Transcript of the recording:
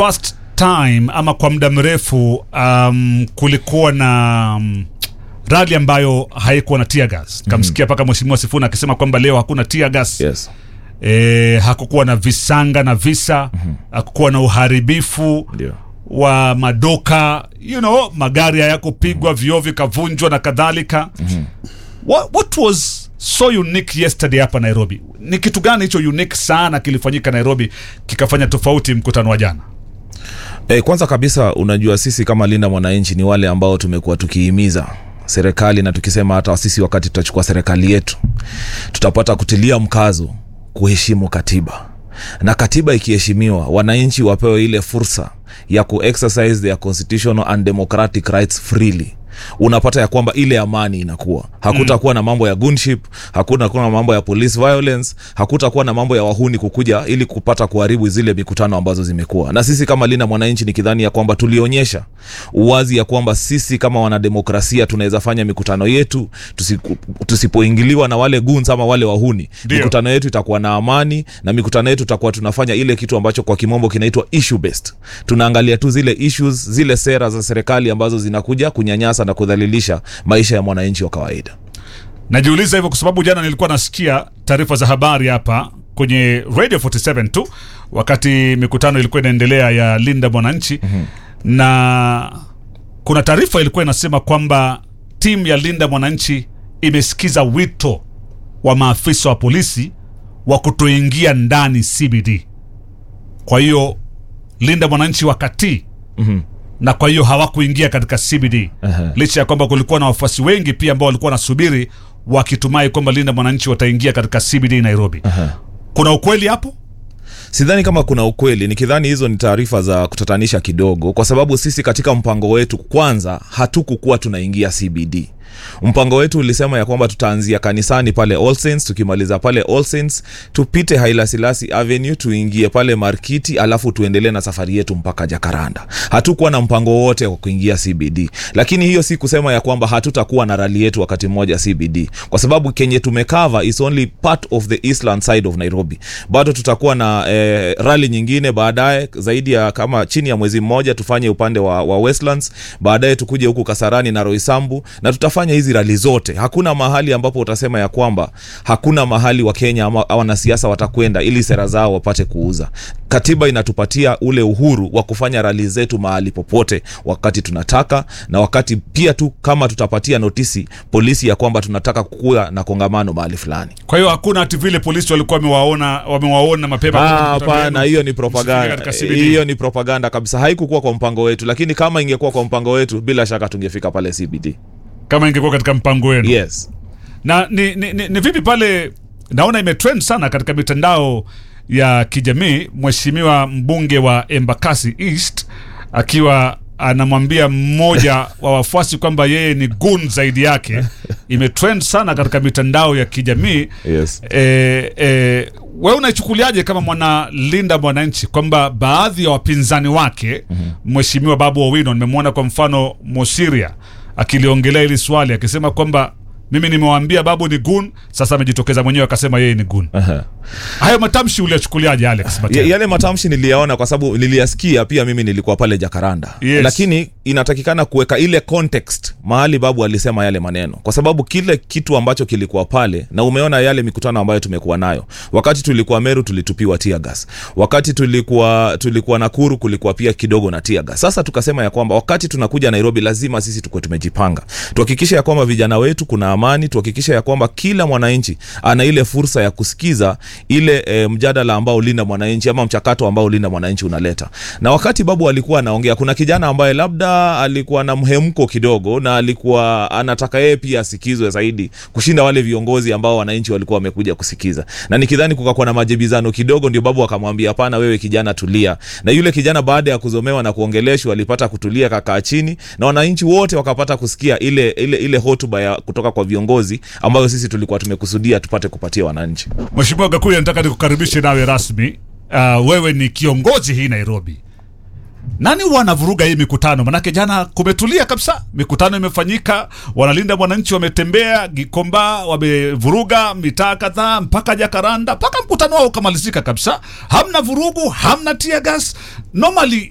first time ama kwa muda mrefu um, kulikuwa na um, rali ambayo haikuwa na tear gas kamsikia mpaka mheshimiwa Sifuna akisema kwamba leo hakuna tear gas yes. e, hakukuwa na visanga na visa hakukuwa na uharibifu Ndio. wa madoka you know, magari hayakupigwa vioo vikavunjwa na kadhalika what, what was so unique yesterday hapa nairobi ni kitu gani hicho unique sana kilifanyika nairobi kikafanya tofauti mkutano wa jana E, kwanza kabisa unajua sisi kama Linda Mwananchi ni wale ambao tumekuwa tukihimiza serikali na tukisema hata sisi wakati tutachukua serikali yetu tutapata kutilia mkazo kuheshimu katiba na katiba ikiheshimiwa wananchi wapewe ile fursa ya kuexercise their constitutional and democratic rights freely unapata ya kwamba ile amani inakuwa hakutakuwa na mambo ya gunship hakutakuwa na mambo ya police violence hakutakuwa na mambo ya wahuni kukuja ili kupata kuharibu zile mikutano ambazo zimekuwa na sisi kama linda mwananchi nikidhani ya kwamba tulionyesha uwazi ya kwamba sisi kama wanademokrasia tunaweza fanya mikutano yetu tusiku- tusipoingiliwa na wale guns ama wale wahuni Ndio. mikutano yetu itakuwa na amani na mikutano yetu tutakuwa tunafanya ile kitu ambacho kwa kimombo kinaitwa issue based tunaangalia tu zile issues zile sera za serikali ambazo zinakuja kunyanyasa na kudhalilisha maisha ya mwananchi wa kawaida najiuliza hivyo kwa sababu jana nilikuwa nasikia taarifa za habari hapa kwenye radio 47 tu wakati mikutano ilikuwa inaendelea ya linda mwananchi mm-hmm. na kuna taarifa ilikuwa inasema kwamba timu ya linda mwananchi imesikiza wito wa maafisa wa polisi wa kutoingia ndani cbd kwa hiyo linda mwananchi wakatii mm-hmm. na kwa hiyo hawakuingia katika CBD Aha. licha ya kwamba kulikuwa na wafuasi wengi pia ambao walikuwa wanasubiri wakitumai kwamba Linda Mwananchi wataingia katika CBD Nairobi. Aha. Kuna ukweli hapo? sidhani kama kuna ukweli nikidhani hizo ni taarifa za kutatanisha kidogo kwa sababu sisi katika mpango wetu kwanza hatukukuwa tunaingia cbd mpango wetu ulisema ya kwamba tutaanzia kanisani pale All Saints, tukimaliza pale All Saints, tupite hailasilasi avenue tuingie pale markiti alafu tuendelee na safari yetu mpaka jakaranda hatukuwa na mpango wote wa kuingia cbd lakini hiyo si kusema ya kwamba hatutakuwa na rali yetu wakati mmoja cbd kwa sababu kenye tumekava is only part of the eastland side of nairobi bado tutakuwa na eh, rali nyingine baadaye zaidi ya kama chini ya mwezi mmoja tufanye upande wa, wa westlands baadaye tukuje huku kasarani na roisambu na tutafanya hizi rali zote hakuna mahali ambapo utasema ya kwamba hakuna mahali wa kenya ama ama wanasiasa watakwenda ili sera zao wapate kuuza katiba inatupatia ule uhuru wa kufanya rali zetu mahali popote wakati tunataka na wakati pia tu kama tutapatia notisi polisi ya kwamba tunataka kuwa na kongamano mahali fulani Kwa hiyo hakuna ati vile polisi walikuwa wamewaona wamewaona mapema. Ah, katika mkutano hapana wenu. hiyo ni Msifike propaganda katika CBD. hiyo ni propaganda kabisa haikukuwa kwa mpango wetu lakini kama ingekuwa kwa mpango wetu bila shaka tungefika pale cbd kama ingekuwa katika mpango wenu. yes Na ni, ni, ni, ni vipi pale naona imetrend sana katika mitandao ya kijamii mheshimiwa mbunge wa Embakasi East akiwa anamwambia mmoja wa wafuasi kwamba yeye ni gun zaidi yake imetrend sana katika mitandao ya kijamii yes e, e, wewe unaichukuliaje kama mwanalinda mwananchi kwamba baadhi ya wapinzani wake mheshimiwa babu owino nimemwona kwa mfano mosiria akiliongelea hili swali akisema kwamba mimi nimewaambia babu ni gun sasa amejitokeza mwenyewe akasema yeye ni gun Aha. hayo matamshi uliyachukuliaje alex Ya- Mateo? yale matamshi niliyaona kwa sababu niliyasikia pia mimi nilikuwa pale jakaranda Yes. lakini inatakikana kuweka ile context mahali babu alisema yale maneno kwa sababu kile kitu ambacho kilikuwa pale na umeona yale mikutano ambayo tumekuwa nayo wakati tulikuwa meru tulitupiwa tear gas wakati tulikuwa tulikuwa nakuru kulikuwa pia kidogo na tear gas sasa tukasema ya kwamba wakati tunakuja nairobi lazima sisi tukuwe tumejipanga tuhakikishe ya kwamba vijana wetu kuna amani tuhakikishe ya kwamba kila mwananchi ana ile fursa ya kusikiza ile e, mjadala ambao linda mwananchi ama mchakato ambao linda mwananchi unaleta na wakati babu alikuwa anaongea kuna kijana ambaye labda alikuwa na mhemko kidogo na alikuwa anataka yeye pia asikizwe zaidi kushinda wale viongozi ambao wananchi walikuwa wamekuja kusikiza na nikidhani kukakuwa na majibizano kidogo ndio babu akamwambia hapana wewe kijana tulia na yule kijana baada ya kuzomewa na kuongeleshwa alipata kutulia kakaa chini na wananchi wote wakapata kusikia ile ile ile hotuba ya kutoka kwa viongozi ambayo sisi tulikuwa tumekusudia tupate kupatia wananchi mheshimiwa gakuya nataka nikukaribishe nawe rasmi uh, wewe ni kiongozi hii nairobi nani huwa anavuruga hii mikutano manake jana kumetulia kabisa mikutano imefanyika wanalinda mwananchi wametembea gikomba wamevuruga mitaa kadhaa mpaka jakaranda mpaka mkutano wao ukamalizika kabisa hamna vurugu hamna tiagas normally